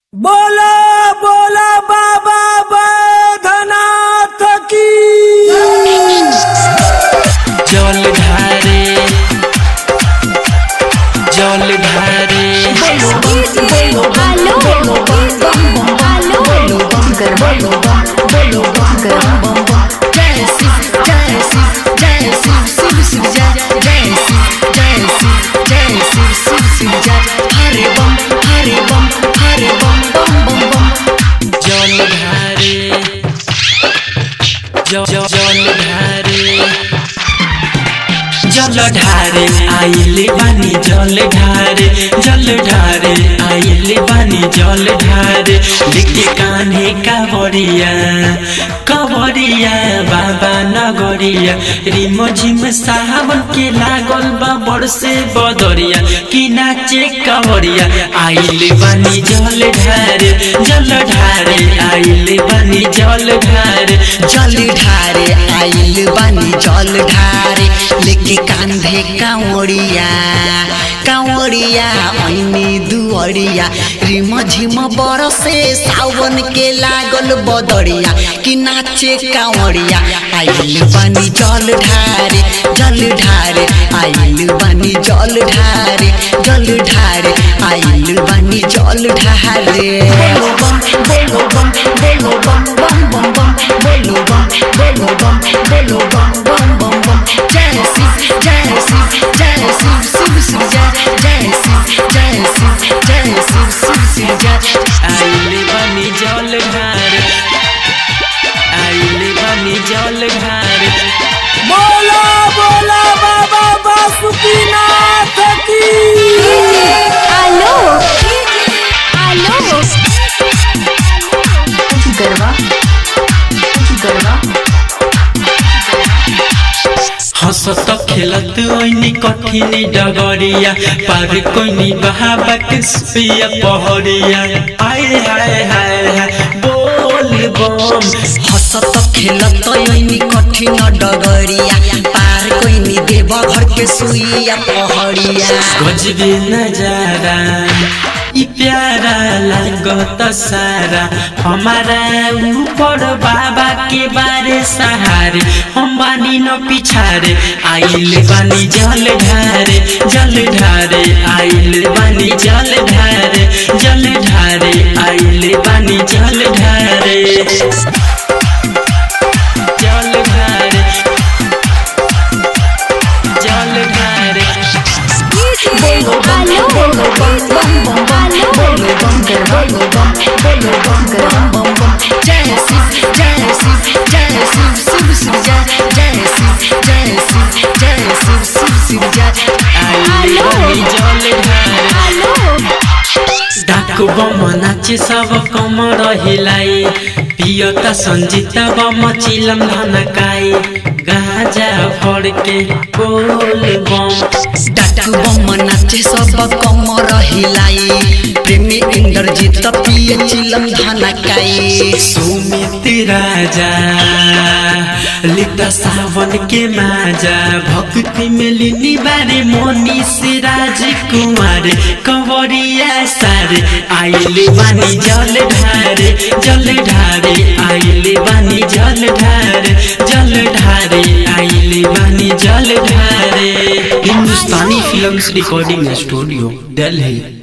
बोला बोला बाबा बैधनाथ की जल ढारे जल ढारे जल ढारे ज- ज- जल ढारे जल ढारे आइले बानी जल ढारे जल ढारे आइले बानी जल ढारे लेके कान्हे कावरिया कवरिया बाबा नगरिया रिमो झिम सावन के लागल बा बरसे बदरिया कि नाचे कवरिया आइले बानी जल ढारे जल ढारे आइले बानी जल ढारे जल ढारे आइल बानी जल ढारे लेके कांधे कांवड़िया कांवड़िया ऐनी दुअरिया रिम झिम बरसे सावन के लागल बदरिया कि नाचे कांवड़िया आइल बानी जल ढारे जल ढारे आइल बानी जल ढारे जल ढारे आइल बानी जल ढारे बोलो बम बोलो बम बोलो बम बम बम बम बोलो बम बोलो बम बोलो बम बम बम बम जय शिव जय शिव जय शिव शिव शिव जय जय शिव जय शिव जय शिव शिव शिव जय आइले बानी जल ढारे आइले बानी जल ढारे बोला बोला बाबा बासुकीनाथ की गरबा गरबा हंसत खेलत ओइनी कठिन डगरिया पार कोइनी बहाबा के सुइया पहरिया आए हाय हाय हाय बोल बम हसत खेलत ऐनी कठिन डगरिया पार कोइनी देव घर के सुइया पहड़िया गजबे नजारा ई प्यारा लागत सारा हमारा ऊपर बाबा के बारे सहारे हम बानी न पिछारे आइल बानी जल ढारे जल ढारे आइल बानी जल ढारे जल ढारे आइल बानी जल ढारे जल ढारे जल ढारे बोलो बम बोलो बम बम बम बम बोलो बम बोलो बम बोलो बम बम बम बम जय शिव जय शिव जय शिव शिव शिव जय जय शिव जय शिव जय शिव शिव शिव जय आइले बानी जल ढारे डाकु बम नाचे सब कमर हिलाई पियता संजीता बम चिलम धनकाई गाजा फड़के बोल बम डाकू बम नाचे सब कमर हिलाई प्रेमी इंद्रजीत पिए चिलम धनकाई सुमित राजा लिता सावन के माजा भक्ति में लिनी बारे मोनी से राजकुमार कंवरिया सारे आइले बानी जल ढारे जल ढारे आइले बानी जल ढारे जल ढारे आइले बानी जल ढारे हिंदुस्तानी फिल्म्स रिकॉर्डिंग स्टूडियो दिल्ली